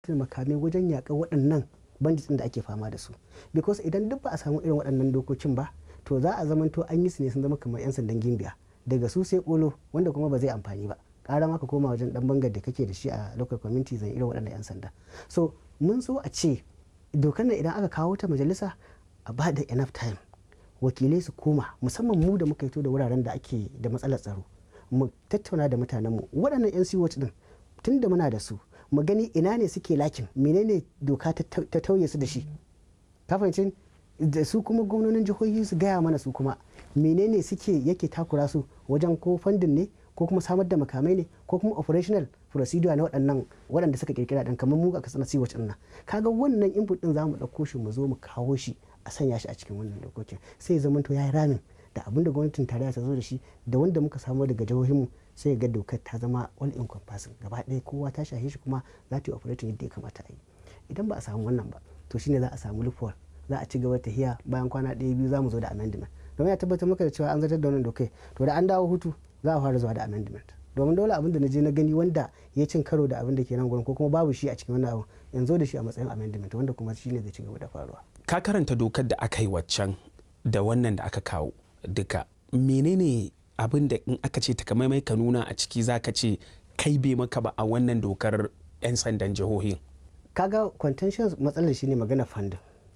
makamai wajen yaƙar waɗannan bandits da ake fama da su because idan duk ba a samu irin waɗannan dokokin ba to za a zamanto an yi su ne sun zama kamar 'yan sandan gimbiya daga su sai kolo wanda kuma ba zai amfani ba ƙara maka koma wajen ɗan bangar da kake da shi a local community zan irin waɗannan 'yan sanda so mun so a ce dokar nan idan aka kawo ta majalisa a ba da enough time wakilai su koma musamman mu da muka fito da wuraren da ake da matsalar tsaro mu tattauna da mutanenmu waɗannan 'yan siwot din tun da muna da su mu gani ina ne suke lakin menene doka ta tauye su da shi kafancin da su kuma gwamnonin jihohi su gaya mana su kuma menene suke yake takura su wajen ko fandin ne ko kuma samar da makamai ne ko kuma operational procedure na waɗannan waɗanda suka kirkira ɗan kamar mu a kasar siwac ɗin nan kaga wannan input ɗin za mu ɗauko shi mu zo mu kawo shi a sanya shi a cikin wannan dokokin sai ya to ya yi ramin da abin da gwamnatin tarayya ta zo da shi da wanda muka samu daga jihohinmu sai ga dokar ta zama all encompassing gaba ɗaya kowa ta shahe shi kuma za ta yi operating yadda ya kamata a yi idan ba a samu wannan ba to shine za a samu loophole za a ci gaba ta hiya bayan kwana ɗaya biyu za mu zo da amendment domin ya tabbatar maka da cewa an zartar da wannan dokai to da an dawo hutu za a fara zuwa da amendment domin dole abin da na je na gani wanda ya cin karo da abin da ke nan gurin ko kuma babu shi a cikin wannan abu yanzu da shi a matsayin amendment wanda kuma shine zai ci gaba da faruwa ka karanta dokar da aka yi waccan da wannan da aka kawo duka menene abin da in aka ce takamaimai ka nuna a ciki za ka ce kai bai maka ba a wannan dokar 'yan sandan jihohin kaga contention matsalar shine magana fandin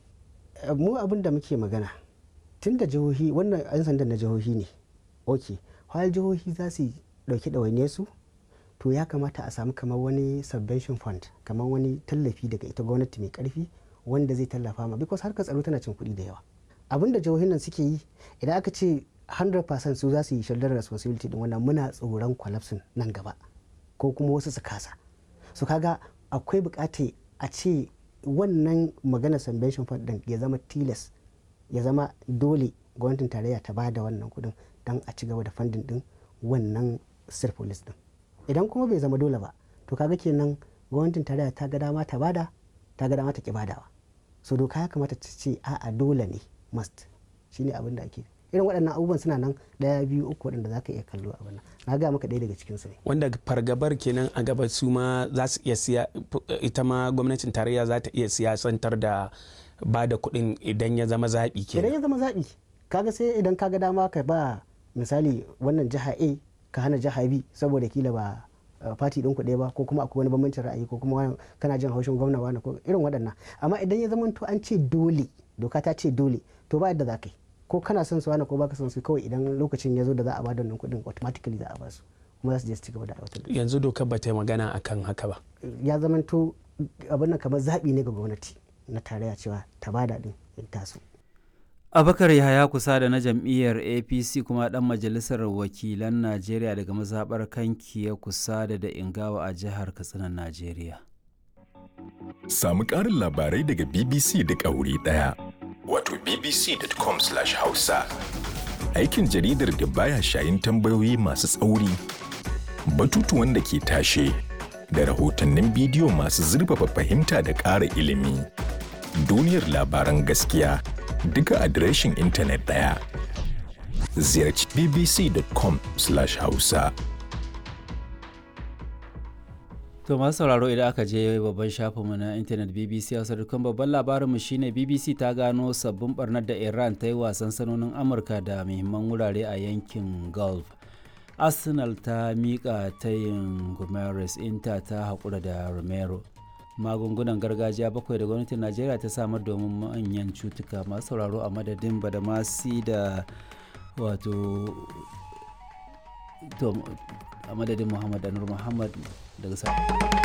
mu abin da muke magana tun da jihohi wannan 'yan sandan na jihohi ne ok har jihohi za su dauki ɗawainiyar su to ya kamata a samu kamar wani subvention fund kamar wani tallafi daga ita gwamnati mai karfi wanda zai tallafa ma because harkar tsaro tana cin kuɗi da yawa abin da jihohin nan suke yi idan aka ce 100% su za su yi shoulder responsibility din wannan muna tsoron collapsing nan gaba ko kuma wasu su kasa su kaga akwai bukata a ce wannan magana subvention fund din ya zama tilas ya zama dole gwamnatin tarayya ta bada wannan kudin don a ci gaba da funding din wannan sir police din idan kuma bai zama dole ba to kaga kenan gwamnatin tarayya ta ga dama ta bada ta ga dama ta ki badawa so doka ya kamata ta ce a'a dole ne must shine abin da ake irin waɗannan abubuwan suna nan ɗaya biyu uku waɗanda za ka iya kallo a wannan na ga maka ɗaya daga cikin su ne wanda fargabar kenan a gaba su ma za su iya siya ita ma gwamnatin tarayya za ta iya siyasantar da ba da kuɗin idan ya zama zaɓi kenan idan ya zama zaɓi kaga sai idan kaga dama ka ba misali wannan jiha A ka hana jiha B saboda kila ba fati ɗin kuɗe ba ko kuma akwai wani bambancin ra'ayi ko kuma kana jin haushin gwamna wani ko irin waɗannan amma idan ya zama to an ce dole doka ta ce dole to ba yadda za ka yi ko kana son su wani ko baka son su kawai idan lokacin ya zo da za a ba da wannan kuɗin automatically za a ba su kuma za su je su ci gaba da aiwatar da yanzu dokar ba ta yi magana akan haka ba ya zama to abin nan kamar zaɓi ne ga gwamnati na tarayya cewa ta bada din in taso abakar yahaya kusa da na jam'iyyar apc kuma dan majalisar wakilan najeriya daga mazaɓar kanki ya kusa da da ingawa a jihar katsinan najeriya samu ƙarin labarai daga bbc duk a wuri ɗaya wato bbc.com/hausa aikin jaridar da baya shayin tambayoyi masu tsauri batutuwan da ke tashe da rahotannin bidiyo masu zurfafa fahimta da ƙara ilimi duniyar labaran gaskiya duka adireshin intanet ɗaya. Ziyarci bbc.com/hausa. To masu sauraro idan aka je babban shafinmu na intanet BBC Hausa dukkan babban labarinmu shine BBC ta gano sabbin barnar da Iran ta yi wasan sanonin Amurka da muhimman wurare a yankin Gulf. Arsenal ta miƙa tayin Gomes Inter ta haƙura da Romero. magungunan gargajiya bakwai da gwamnatin najeriya ta samar domin manyan cutuka masu sauraro a madadin badamasi da wato to a madadin muhammad anur muhammad daga sa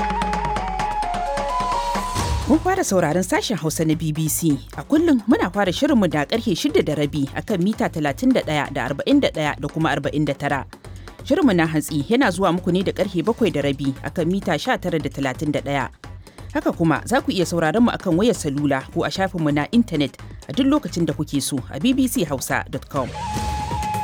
Kun fara sauraron sashen Hausa na BBC. A kullum muna fara shirinmu da karfe shida da rabi akan mita 31 da 41 da kuma 49. Shirinmu na hantsi yana zuwa muku ne da karfe bakwai da rabi akan mita 19 da 31. Haka kuma za ku iya sauraron mu akan wayar salula ko a shafinmu na intanet a duk lokacin da kuke so a bbchausa.com.